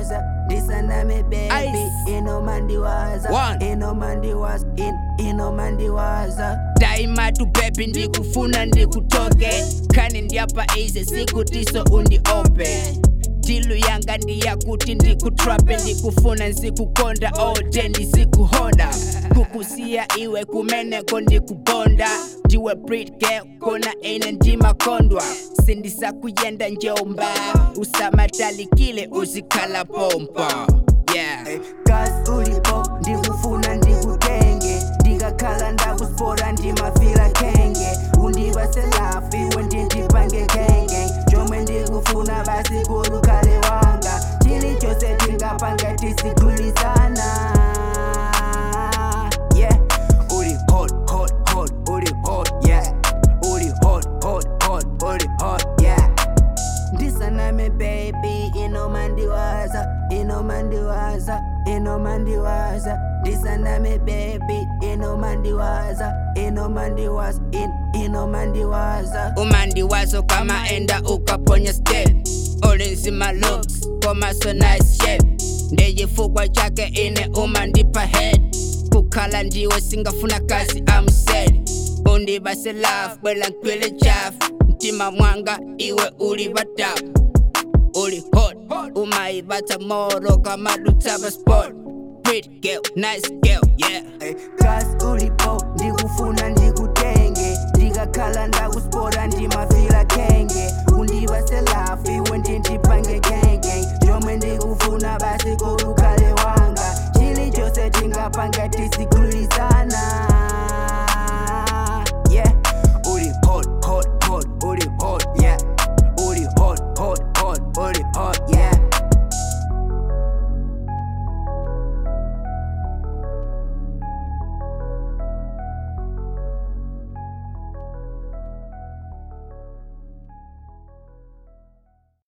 mandiwaza ndisaname baby Ice. ino mandiwaza One. ino mandiwaza in, ino mandiwaza daima tu baby ndikufuna ndikutoke kani ndiapa ize sikutiso undiope tilu yanga ndiyakuti ndikutrape ndikufuna nzikukonda all day ndizikuhoda kukusiya iwe kumeneko ndikubonda ndiwe brit girl kona ine ndimakondwa sindisakuyenda njomba usamatalikile uzikhala pompa yeah gas ulipo ndikufuna ndikutenge ndikakhala ndakuspora ndimafila khenge undivaselafu iwe ndindipange khenge chomwe ndikufuna basi kulukhale wanga chili chose tingapanga tisigwilisana yeah uli hot hot hot uli hot yeah uli hot hot hot uli hot yeah ndisaname baby inomandiwaza inomandiwaza inomandiwaza ndisaname baby inomandiwaza inomandiwaza in, inomandiwaza umandiwazo kama enda ukaponya step ulinzima looks komaso nice shape ndeyifukwa chake ine umandipa head kukhala ndiwe singafuna kazi amsed undibase love bwela nkwile chafu mtima mwanga iwe uli batafu uli hot umayibata moro kama dutaba sport pretty girl nice girl yeah gas ulipo ndikufuna ndikutenge ndikakhala ndakuspora ndimafila khenge undivaselafu iwe ndindipange khenge chomwe ndikufuna basi kulukhale wanga chili chose tingapanga tisigwilisana